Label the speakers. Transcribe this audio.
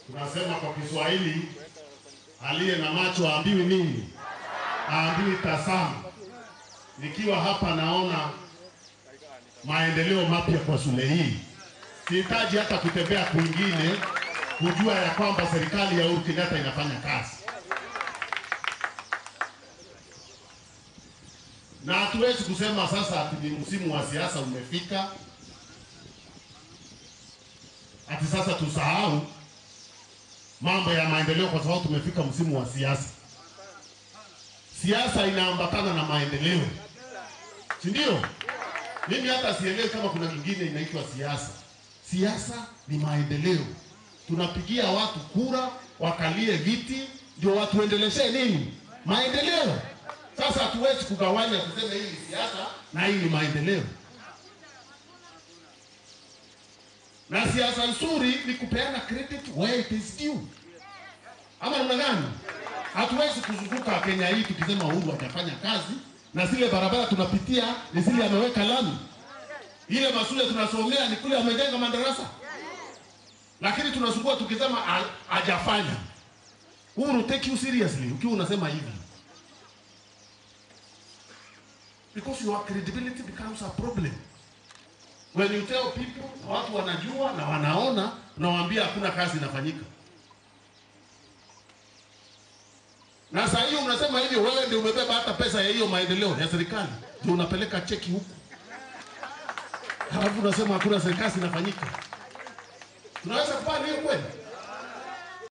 Speaker 1: Tunasema kwa Kiswahili, aliye na macho aambiwi nini? Aambiwi tazama. Nikiwa hapa naona maendeleo mapya kwa shule hii, sihitaji hata kutembea kwingine kujua ya kwamba serikali ya Uhuru Kenyatta inafanya kazi, na hatuwezi kusema sasa ati ni msimu wa siasa umefika, ati sasa tusahau mambo ya maendeleo kwa sababu tumefika msimu wa siasa. Siasa inaambatana na maendeleo, si ndio? Mimi hata sielewi kama kuna kingine inaitwa siasa. Siasa ni maendeleo, tunapigia watu kura wakalie viti ndio watuendeleshe nini? Maendeleo. Sasa hatuwezi kugawanya kusema hii ni siasa na hii ni maendeleo. Na siasa nzuri ni kupeana credit where it is due, ama namna gani? Hatuwezi kuzunguka Kenya hii tukisema Uhuru hajafanya kazi na zile barabara tunapitia ni zile ameweka lami, ile mashule tunasomea ni kule amejenga madarasa, lakini tunazungua tukisema ha- hajafanya. Uhuru take you seriously ukiwa unasema hivi, because your credibility becomes a problem when you tell people, na watu wanajua na wanaona, unawaambia hakuna kazi inafanyika. Na saa hiyo unasema hivyo, wewe ndio umebeba hata pesa ya hiyo maendeleo ya serikali, ndio unapeleka cheki huku, halafu unasema hakuna serikali inafanyika. Tunaweza kufanya hiyo kweli?